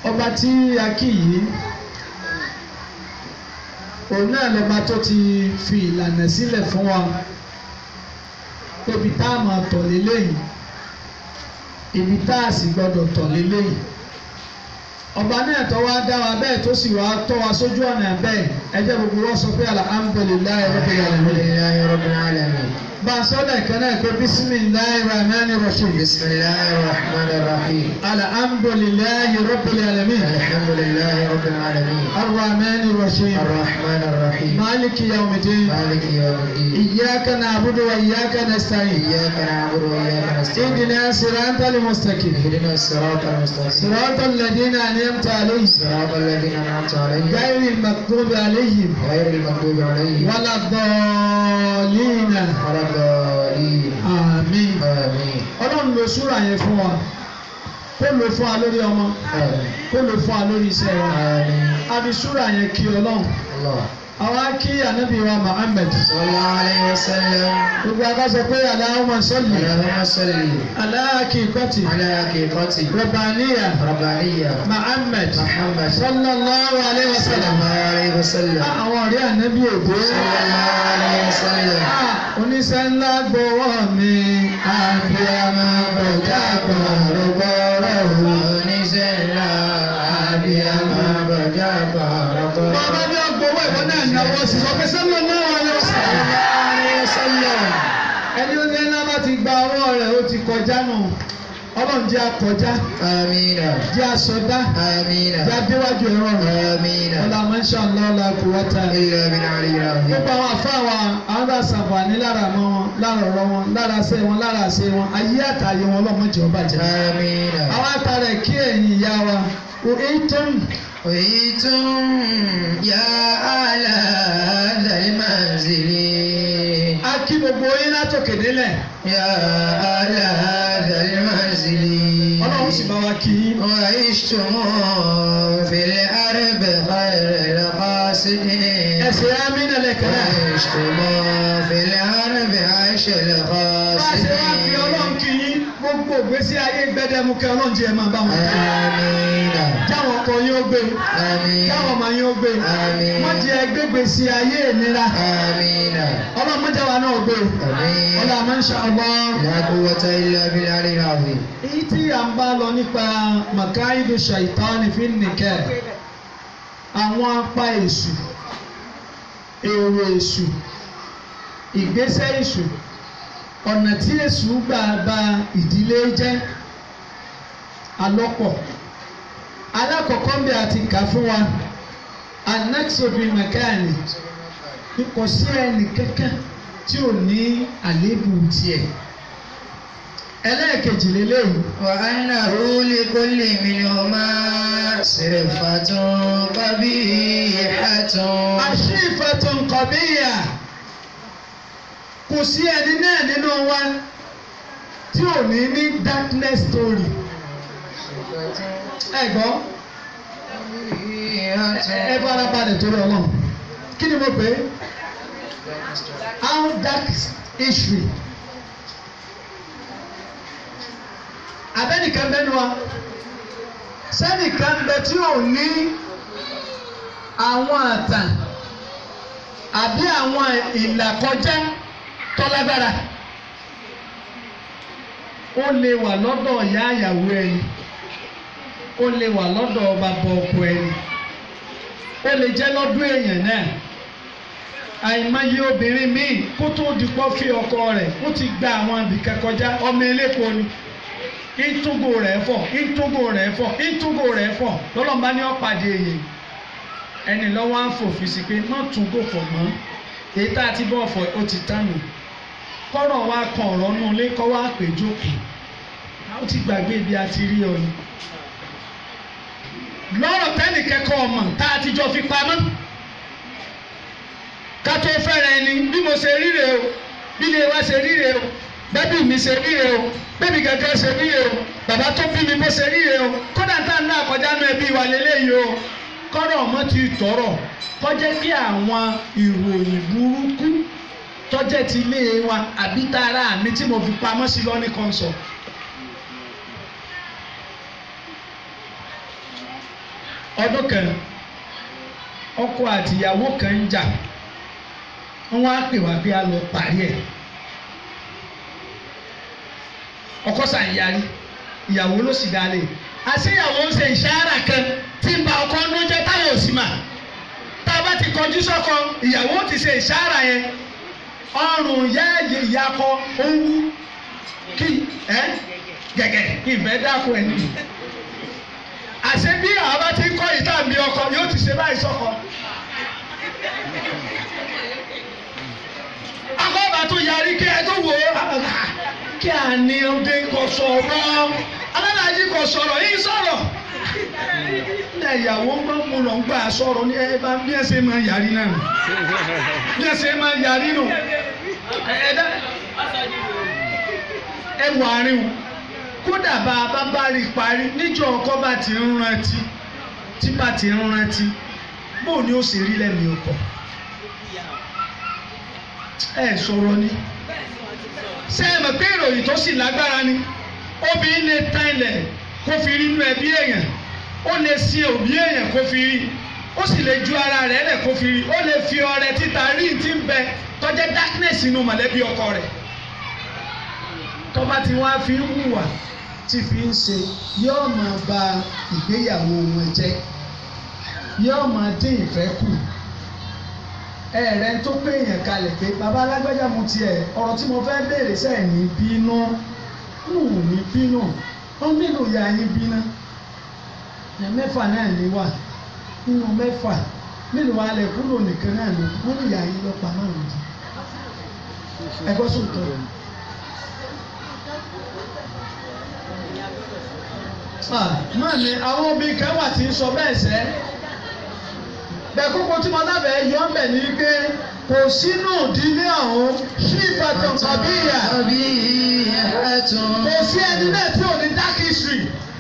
ọba tí a kí yìí òun náà lọ́ba tó ti fi ìlànà sílẹ̀ fún wa ibi tá a máa tọ̀ lélẹ́yìn ibi tá a sì gbọ́dọ̀ tọ̀ lélẹ́yìn ọba náà tó wá dá wa bẹ́ẹ̀ tó sì wá tọ́ wa sójú ọ̀nà bẹ́ẹ̀ ẹ jẹ́ gbogbo wọn sọ pé alhamdulilayi rabbil alamin alhamdulillahi rabbil alamin. bá a sọ lẹ́ẹ̀kan náà pé bisimilayi rahmani rahim bismillahir rahmanir rahim. alhamdulilayi rabbil alamin alhamdulillahi rabbil alamin. arrahmani rahim arrahmanir rahim. maliki yawmiddin maliki yawmiddin. iyyaka na'budu wa iyyaka nasta'in iyyaka na'budu wa iyyaka nasta'in. اهدنا صراط المستقيم اهدنا الصراط المستقيم. صراط الذين أنعمت عليهم صراط الذين أنعمت عليهم غير المغضوب عليهم غير المغضوب عليهم ولا الضالين ولا الضالين آمين آمين ọlọ́run lo súrà yẹn fún wa kó lo fún wa lórí ọmọ آمين kó lo fún wa lórí iṣẹ́ wa آمين àbí súrà yẹn kí ọlọ́run الله àwa kí ànábì wa Muhammad صلى الله عليه وسلم gbogbo àgbà sọ pé Allahumma salli اللهم صل ala haqiqati على حقيقة rabbaniya ربانية Muhammad محمد صلى sallallahu alayhi wa sallam الله عليه وسلم àwọn ọ̀rẹ́ ànábì òde. صلى الله عليه وسلم oníṣẹ́ ńlá gbowó mi àbíyamọ bọ̀dá gbọ̀rọ̀gbọ̀rọ̀ oníṣẹ́ ńlá abiyamọ bọjá gbọrọgbọ. bàbá ní ọgbọ̀wọ́ ìwọ náà náwó sí sọ pé sẹ́mi náà wà lọ sí. ẹni ó ní ńlá bá ti gba ọwọ́ rẹ̀ ó ti kọjá nù ọlọ́run jẹ́ akọjá amina jẹ́ asọdá amina jẹ́ adéwájú ẹ̀rọ rẹ̀ amina. ọlá masha Allah la quwwata. ilé mi náà rí ra mi. gbogbo àwọn afáwa àwọn bá ṣàǹfààní lára mọ́ wọn lára ọ̀rọ̀ wọn lára ṣe wọn lára ṣe wọn ayé àtàyè wọn ọlọ́mọdé ọba jẹ́. amina. àwọn àtàrà kí ẹ̀yin ìyá wa òhìntàn ويتم يا على ذا المنزل á kí gbogbo yín látòkè délẹ̀ يا على ذا المنزل ọlọ́run sì bá wa kí yín. وعشتم في الأرض غير القاصدين ẹsẹ̀ amínà lẹ́kẹ̀ náà. وعشتم في الأرض عيش bá a ṣe wá fi ọlọ́run القاصدين kí yín gbogbo ìgbésí ayé gbẹdẹmukẹ ọlọ́run jẹ́ máa bá wọn. آمين jáwọn ọkọ yín ó gbé آمين jáwọn ọmọ yín ó gbé Àmín. wọ́n jẹ́ gbégbèsè ayé ìnira آمين ọlọ́run mọ́jà wa náà gbé آمين ọlọ́run masha Allah. لا قوة إلا بالعلي العظيم èyí tí à ń bá lọ nípa makaidu shaitani fi nìkẹ́ àwọn apá èṣù èrò èṣù ìgbésẹ̀ èṣù ọ̀nà tí èṣù gbà bà ìdílé jẹ́ alọ́pọ̀ alákọ̀ọ́kọ́ bí a ti kà fún wa anexobi makani kò sí ẹnì kankan tí ò ní àléébù tiẹ̀ ẹlẹ́ẹ̀kejì lélẹ́yìn. وأنه لكل منهما صرفة قبيحة àṣìfẹ̀tún kọ̀bíyà kò sí ẹni náà nínú wa tí ò ní ní darkness story ẹ gbọ́ ẹ bá ara balẹ̀ torí ọlọ́run kí ni mo pè é how dark history abẹ́nìkan bẹ́nu wa sẹ́nìkan bẹ tí ò ní àwọn àtàn àbí àwọn ìlàkọjá tọ́lágbára ó lè wà lọ́dọ̀ ìyá àyàwó ẹni ó lè wà lọ́dọ̀ bàbá ọkọ ẹni ó lè jẹ́ lọ́dún èèyàn náà àìmọye obìnrin míì kó tó di pọ́ fi ọkọ rẹ̀ ó ti gba àwọn ibìkan kọjá ọmọ eléko ni ìtúgò rẹ̀ fọ̀ ìtúgò rẹ̀ fọ̀ ìtúgò rẹ̀ fọ̀ lọ́lọ́mọba ní ọ̀pàdé èyí ẹni lọ́wọ́ á fòfin sí pé má tún gò fọ̀ mọ́ èyí tá a ti bọ́ ọ̀fọ̀ ó ti tánu kọ́rọ̀ wa kan ọ̀rọ̀ nù lé kọ́ wá pè jókòó ó ti gbàgbé ibi a ti rí ọ ni lọ́rọ̀ tẹ́nì kẹ́kọ̀ọ́ ọmọ tá a ti jọ fi pamọ́ ká tó fẹ́rẹ̀ ẹni bí mo ṣe ríre o bí ilé wa ṣe ríre o bẹ́bí mi ṣe ríre o bẹ́bí gẹ́gẹ́ ṣe ríre o bàbá tó bí mi bó ṣe ríre o kódà tá a ná àkọjá náà ẹbí wa lélẹ́yìí o kọ́rọ̀ ọmọ ti tọrọ kọjá kí àwọn ìròyìn burúkú tọ́jẹ́ ti ilé wa àbí tara mi tí mo fi pamọ́ sí lọ́ní kan sọ. ọdún kan ọkọ àti ìyàwó kan ń jà wọ́n á pè wá pé a lọ parí ẹ̀ ọkọ sàn yarí ìyàwó ló sì dálé àṣé ìyàwó ń ṣe ìṣàrà kan tí ń ba ọkọ ń jẹ táwọn ò sì mà tá a bá ti kọjú sọ́kọ ìyàwó ti ṣe ìṣàrà yẹn ọrùn yẹ́ẹ̀yẹ ìyàkọ owó kí ẹ gẹ́gẹ́ ìfẹ́ dáko ẹ̀ nìyí àṣé bí àwọn bá ti ń kọ́ ìtàǹbí ọkọ yóò ti ṣe báyìí sọ́kọ. akọ́bà tó yarí kí ẹ tó wò ó kí a ní ọdẹ kò sọ̀rọ̀ alálàájì kò sọ̀rọ̀ yìí sọ̀rọ̀ ní ìyàwó ń bá mo lọ ń gbà sọ̀rọ̀ ní ẹ bá bí ẹ ṣe máa yarí náà nù bí ẹ ṣe máa yarí nù ẹ dá ẹ wà árín o kódà bá a bá bá rí i parí níjọ́ ọkọ bá ti ń rántí tí bá ti ń rántí bó ni ó sì rí lẹ́mìí ọkọ ẹ sọ̀rọ̀ ni ṣé ẹ mọ̀ pé ìròyìn tó sì lágbára ni obìnrin lè tán ilẹ̀ kó fi rí inú ẹbí èèyàn ó lè sin òbí èèyàn kó fi rí ó sì lè ju ara rẹ̀ lẹ̀ kó fi rí ó lè fi ọrẹ títa rí ti ń bẹ tọ́jẹ́ darkness inú mọ̀lẹ́bí ọkọ rẹ̀ tọ́ba tí wọ́n á fi ń hùwà tí fi ń ṣe yóò máa ba ìgbéyàwó wọn jẹ́ yóò máa dín ìfẹ́ kù ẹ̀rẹ́ tó pé èèyàn kalẹ̀ pé bàbá alágbájá mu tiẹ̀ ọ̀rọ̀ tí mo fẹ́ béèrè sẹ́ẹ̀ ní bínú nù ní bínú ó nílò ya yín bínú ẹ̀ mẹ́fà náà ní wà nínú mẹ́fà mélòó alẹ́ kúrò nìkan náà ló wọ́n ní ìyá yín lọ́pàá márùn-ún jù ẹ̀gbọ́n sùn tó. máa ní àwọn obìnrin kan wà tí ń sọ bẹ́ẹ̀ sẹ́ bẹ́ẹ̀ kókó tí mo dábẹ́ yọ ọ́ bẹ̀ ni pé kò sínú ìdílé ọ̀hún sí ìbátan tàbí ìyá Àbí ẹ̀tún. kò sí ẹni náà tí ò ní dark history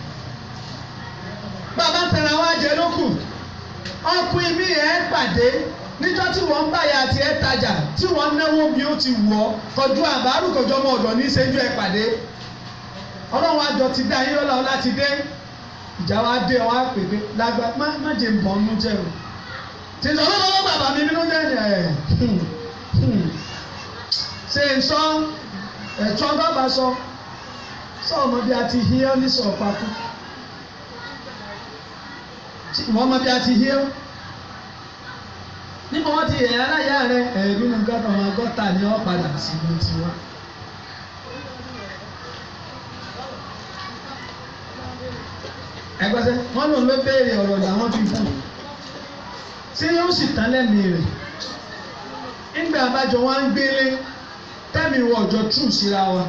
bàbá tẹ̀ra wá jẹ lókù ọkùnrin mi ẹ̀ pàdé níjọ́ tí wọ́n ń báyà àti ẹ̀ tajà tí wọ́n náwó bí ó ti wọ̀ ọ́ kọjú àbárù kọjú ọmọ ọ̀dọ̀ ní ìṣẹ́jú ẹ̀ pàdé ọlọ́run àjọ ti dá yín lọ́la ọlá ti dé ìjà wa dé ọ wá pè pé lágbá má má jẹ ń bọ̀ ọ́nú jẹ́ o tí ń sọ lọ́wọ́ bàbá mi nínú jẹ́ ẹ̀ ṣe ń sọ ẹ̀tọ́ bàbá sọ sọ ọmọ bí a ti hí ọ́ ní sọ̀ papọ̀ wọ́n mọ bí a ti hí ọ́ nígbà wọ́n ti yẹ̀ aláya rẹ̀ ẹ̀ nínú gọ́tà wọn gọ́tà ni ọ́ padà sí ibi tiwa. ẹgbẹ́sẹ̀ wọ́n lòun ló béèrè ọ̀rọ̀ làwọn fi fún un ṣé yóò sì tán lẹ́mìí rẹ̀ nígbà abájọ wa ń gbélé tẹ́mi wọ ọjọ́ tù síra wa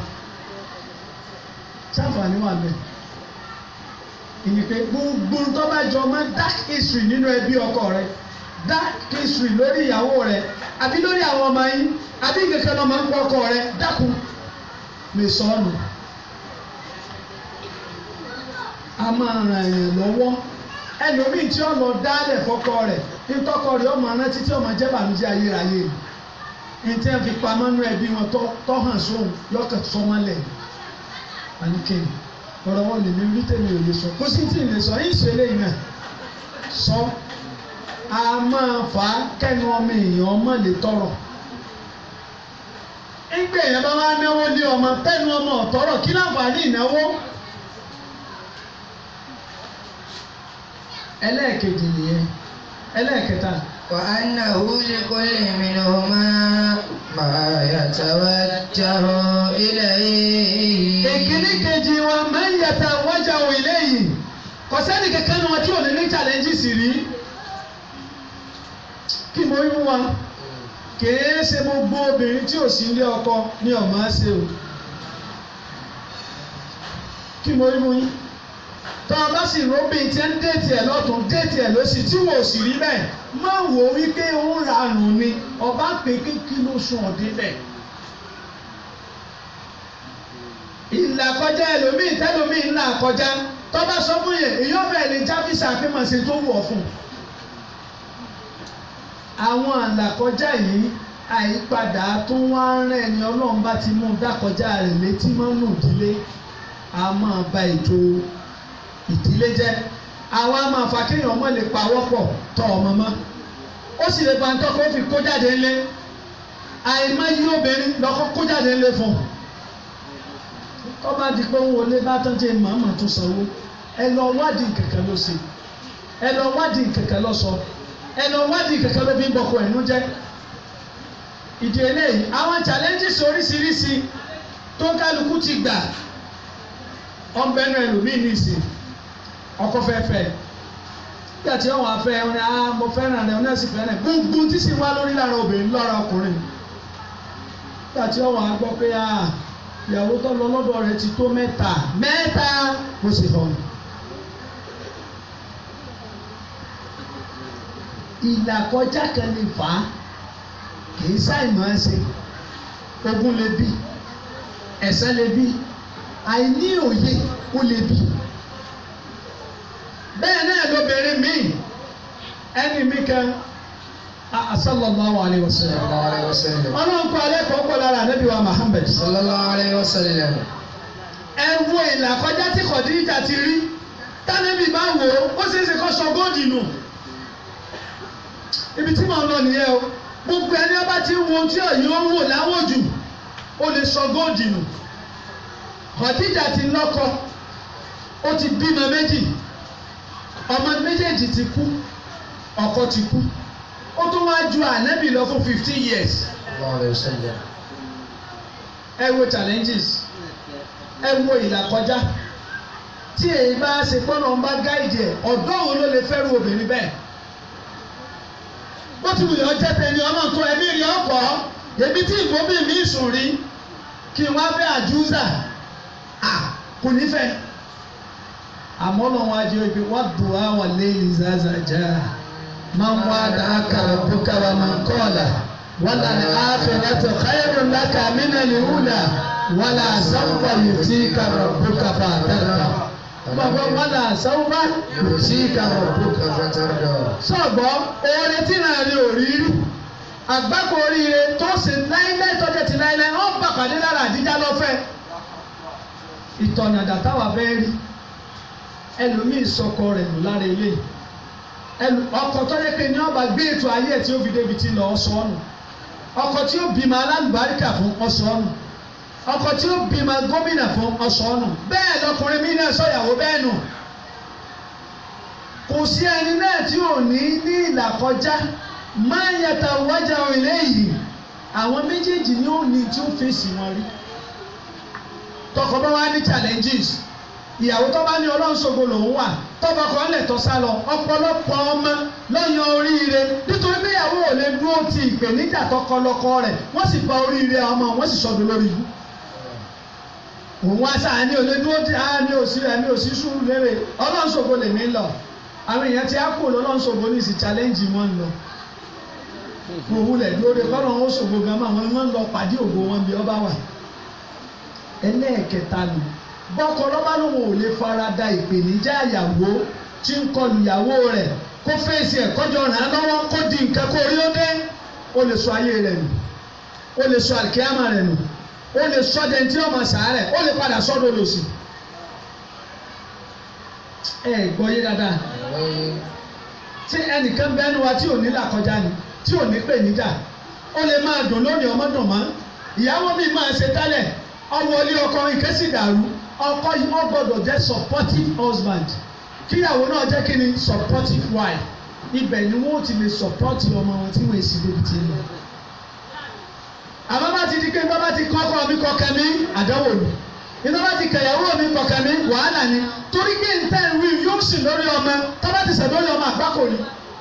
sáfàní wà bẹ́ẹ̀ ìní pé gbogbo tó bá jọ mọ́ dark history nínú ẹbí ọkọ rẹ dark history lórí ìyàwó rẹ àbí lórí àwọn ọmọ yín àbí kankan lọ́mọ ń pọ̀ ọkọ rẹ dákun lè sọ ọ́ nù a máa ràn yàn lọ́wọ́ ẹlòmíì tí ó lọ dálẹ̀ fọ́kọ rẹ̀ nítọ́kọ rẹ̀ ọmọ rántí tí ọmọ jẹ́ bàmíjẹ́ ayérayé ní tí wọ́n fi pamọ́ nú ẹbí wọn tọ́ hàn sóhun yọkàn sọmọlẹ̀ àníkèyìn ọ̀rọ̀ wọn lè mi rí tèmi ò lè sọ kó sì tí ì lè sọ yìí sọ eléyìí náà sọ a máa fà á kẹ́nu ọmọ èèyàn ọmọ lè tọrọ nígbà èèyàn bá wá náwó lé ọmọ tẹnu ọmọ ọ̀tọ́rọ̀ kí láǹfààní ìnáwó. ẹlẹ́ẹ̀kejì nìyẹn ẹlẹ́ẹ̀kẹta. وأنه لكل منهما ما يتوجه إليه ìkíní kejì wọn máa ń yàtọ̀ wájà wọ ilé yìí kò sẹ́ni kankan ní wọn tí ò ní ní challenges rí kí mo rí wọn kìí ṣe gbogbo obìnrin tí ò sí ilé ọkọ ní ọmọ ṣe o kí mo rí wọn tọ́ ọ bá sì róbìn tí ń déètì ẹ̀ lọ́tún déètì ẹ̀ lọ́sì tí wò sì rí bẹ́ẹ̀ má wò ó wípé ó ń ranù ni ọba pé kí ló sùn ọ̀dẹ́ bẹ́ẹ̀. ìlà kọjá ẹlòmíì tẹlòmíì ńlá kọjá tọ́ba sọ fún yẹn èyí ọ̀bẹ ní jáfísà pé màá ṣe tó wọ̀ fún un. àwọn àlàkọjá yìí àyípadà tó wá ń rẹ̀ ni ọlọ́run bá ti mú dákọjá rẹ̀ létí mọ́nú ìdílé a máa ba ètò ìdílé jẹ́ àwọn a máa fa kéèyàn ọmọ lè pawọ́ pọ̀ tọ ọmọ mọ́ ó sì lè bàtọ́ kó fi kó jáde ńlẹ̀ àìmọye obìnrin lọ́kọ́ kó jáde ńlẹ̀ fún un tó bá di pé òun ò lè bá tán jẹ́ màmá tó sanwó ẹ lọ wádìí kẹ̀kẹ́ ló ṣe ẹ lọ wádìí kẹ̀kẹ́ ló sọ ẹ lọ wádìí kẹ̀kẹ́ ló fi ń bọkọ ẹ̀nu jẹ́ ìdí eléyìí àwọn challenges oríṣiríṣi tó kálukú ti gbà ọ̀nbẹ́nu ẹlòmíì ní ìsìn ọkọ fẹ́fẹ́ nígbà tí wọn afẹ́ wọn ni ah mo fẹ́ràn rẹ wọn náà sì fẹ́ràn rẹ gbogbo tí sì wá lórí lára obìnrin lọ́ra ọkùnrin nígbà tí wọn á gbọ́ pé ah ìyàwó tó lọ lọ́dọ̀ rẹ ti tó mẹ́ta mẹ́ta mo sì hàn. ìlàkọjá kan lè fà á kìí ṣàìmọ̀ ẹ́ ṣe ogun lè bí ẹ̀ṣẹ̀ lè bí àìní òye ó lè bí bẹ́ẹ̀ náà lóbìnrin míì ẹni mi kan sallallahu alayhi wa sallam sallallahu alayhi wa sallam. ọlọ́run kọ́ alẹ́ kọ́ kọ́ lára anabi wa Muhammad sallallahu alayhi wa sallam. ẹ wo ìlàkọjá tí Khadija ti rí tánẹ́bì bá wò ó ó ṣeé ṣe kó sọ góòdì nù ibi tí mò ń lọ nìyẹn o gbogbo ẹni ọba tí wo tí òyìn ó wò láwòjù ó lè sọ góòdì nù Khadija ti lọ́kọ ó ti bímọ méjì ọmọ méjèèjì ti kú ọkọ ti kú ó tún wá ju ànábì lọ fún fifteen years sallallahu alayhi wa sallam. ẹ wo challenges ẹ wo ìlàkọjá tí èyí bá ṣe pọ́nà ń bá gáìdì ẹ̀ ọ̀dọ́ òun ló lè fẹ́rù obìnrin bẹ́ẹ̀ bó ti wù yọ jẹ́ tẹ̀lé ọmọ tó ẹ̀mí rí ọkọ̀ èmi tí ìbòmí mi sùn rí kí n wá fẹ́ àjúzà à kò ní fẹ́ àmọ́ náà wọ́n á jẹ́ ibi wọ́n dùn á wà lẹ́yìn zaza já máa ń wá dáa kàrà bùkà wà máa ń kọ́ ọ̀la wọ́n là ní àfẹ́rẹ́tọ̀ káyọ̀rọ̀ ńlá kà mí nà ní wúlà wọ́n là sáwùbà yìí tí kàrà bùkà fà dára bàbá wọ́n là sáwùbà yìí tí kàrà bùkà fà dára sọ̀gbọ́ oore tí náà rí òrírí àgbákò oríire tó ṣe láíláí tọ́jú ti láíláí wọ́n bà pàdé lára àdíjá lọ́fẹ́ ìtọ̀nà dàtàwà fẹ́ rí ẹlòmíì sọkọ rẹ̀ lù lára ilé ẹlò ọkọ tó yẹ pé ní ọba gbé ètò ayé ẹ̀ tí ó fi débi tí lọ ọsọ ọnù ọkọ tí ó bímọ alálùbáríkà fún ọsọ ọnù ọkọ tí ó bímọ gómìnà fún ọsọ ọnù bẹ́ẹ̀ lọkùnrin mi náà sọ̀yàwó bẹ́ẹ̀ nù kò sí ẹni náà tí ò ní ní ìlàkọjá máa ń yàtà wájà ilé yìí àwọn méjèèjì ni ó ní tí ó fèsì wọn rí tọkọ bá wá ní challenges ìyàwó tó bá ní ọlọ́run ṣògo lòún wà tọ́ba kan lẹ̀ tọ́ sá lọ ọ̀pọ̀lọpọ̀ ọmọ lọ́yàn oríire nítorí pé ìyàwó ò lè dúró ti ìpèníjà tọkọ lọ́kọ rẹ̀ wọ́n sì gba oríire ọmọ wọ́n sì sọdún lórí ibú òun wá sáà ní olè dúró tí a ní òsì rẹ̀ ní òsì sùúrù lérè ọlọ́run ṣògo lèmi lọ àwọn èèyàn ti á kú lọ́lọ́run ṣògo ní ìsìn challenge wọn lọ òun lẹ̀ dúró de kọ́nà ó ṣògo gan mọ́ àwọn wọn lọ pàdé ògo wọn bí ọba wà ẹlẹ́ẹ̀kẹta nù bọ́kọ lọ́ba lòun ò lè farada ìpèníjà ìyàwó tí ń kọlu ìyàwó rẹ̀ kó fèsì ẹ̀ kọjọ ràn án lọ́wọ́ kó di nǹkan kó rí ó dé ó lè sọ ayé rẹ̀ nù ó lè sọ àlìkíyàmà rẹ̀ nù ó lè sọ dẹ̀ntì ọmọ sàárẹ̀ ó lè padà sọ́dọ̀ lòsì. ẹ gbọ́ yé dáadáa tí ẹnìkan bẹ́nu wa tí ò ní làkọjá ni tí ò ní pèníjà ó lè máa dùn lónìí ọmọ dùn mọ́ ìyàwó mi máa ṣe tẹ́lẹ̀ ọwọ́ ilé ọkọ ìkẹ́sì dàrú ọkọ yìí wọ́n gbọ́dọ̀ jẹ́ supportive husband kíyàwó náà jẹ́ kí ni supportive wife ibẹ̀ ni wọ́n ti lè support ọmọ wọn tí wọ́n èsì débi tí ń lọ. àmọ́ bá ti di pé bá bá ti kọ́kọ́ mi kọ̀kẹ́ mi àdánwò ni iná bá ti kẹ̀yàwó mi kọ̀kẹ́ mi wàhálà ni torí pé nta ìwé yóò sì lórí ọmọ tó bá ti sẹ̀ lórí ọmọ àgbákò ni.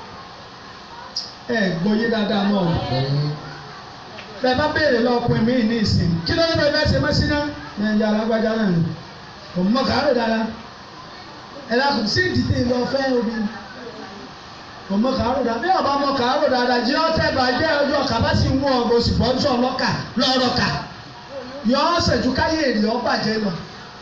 ẹ gbọ́ yé dáadáa mọ́ ọ bẹ́ẹ̀ bá béèrè lọ́kùnrin mi ní ìsìn kí ló ń bẹ bẹ́ẹ̀ ṣe mọ́sí náà ní ẹja alágbájá náà ni kò mọ kàárò dára ẹ lákùn sí ìdílé lọ fẹ́ omi kò mọ kàárò dára bí ọba mọ kàárò dára jẹ́ ọ́tẹ́ bàjẹ́ ọjọ́ kàbá sì ń mú ọgbọ sì bọ́ nsọ lọ́kà lọ́rọ̀ kà yọ ọ́ sẹ̀jú káyé èrè ọ́ bàjẹ́ lọ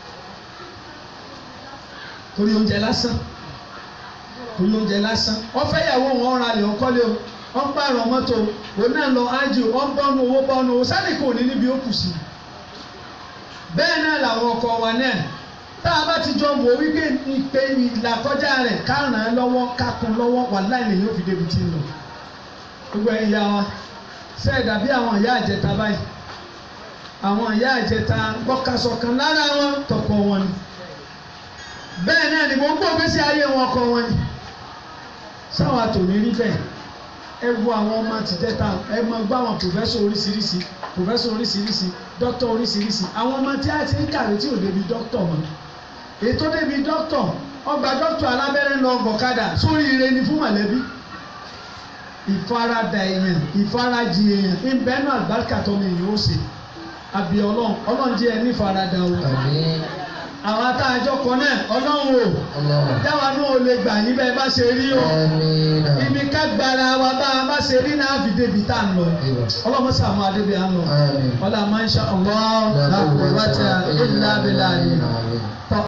torí oúnjẹ lásán torí oúnjẹ lásán wọ́n fẹ́ yàwó wọn ra lè ọkọ́ lé o wọ́n pààrọ̀ mọ́tò òun náà lọ ájò wọ́n bọ́nu owó bọ́nu owó sani kò ní níbi ó kù sí. bẹ́ẹ̀ náà làwọn ọkọ wa náà tá a bá ti jọ wò wípé ìpè ìlàkọjá rẹ̀ ká ràn án lọ́wọ́ ká kún lọ́wọ́ wàláhì lèyìn ó fi débi tí ń lọ gbogbo ẹ̀yin ìyá wa ṣe é dàbí àwọn ìyá àjẹta báyìí àwọn ìyá àjẹta gbọ́kasọ kan lára wọn tọkọ wọn ni bẹ́ẹ̀ náà ni gbogbo gbèsè ayé wọn kọ wọn ni sáwọn àtòní rí bẹ́ẹ̀ ẹ wo àwọn ọmọ tìjẹta ẹ mọ gbọ́ àwọn pòfẹ́sọ̀ oríṣiríṣi pòfẹ́sọ̀ oríṣiríṣi dókítà oríṣiríṣi àwọn ọmọ tí a ti ń kàwé tí ò débi dókítà mọ́ ètò débi dókítà ọgbà dókítà alábẹ́rẹ́ lọ gọ̀kadà sórí ire ni fún mọ̀lẹ́bí ìfaradà èèyàn ìfarajì èèyàn ìbẹ́nu àgbàkà tó ní èèyàn ó ṣe àbí ọlọ́run ọlọ́run jẹ́ ẹni faradà o Àmín. àwọn atájọ́ kan náà ọlọ́run o Allah. dáwà náà ò lè gbà yín bẹ́ẹ̀ bá ṣe rí o Àmín. ibi ká gbára wa bá a bá ṣe rí náà fi débi tá à ń lọ ọlọ́run sàmú adébí à ń lọ Àmín. ọlọ́run máa ń ṣe ọlọ́run lápò wájà ìlà bílà yìí. Àmín.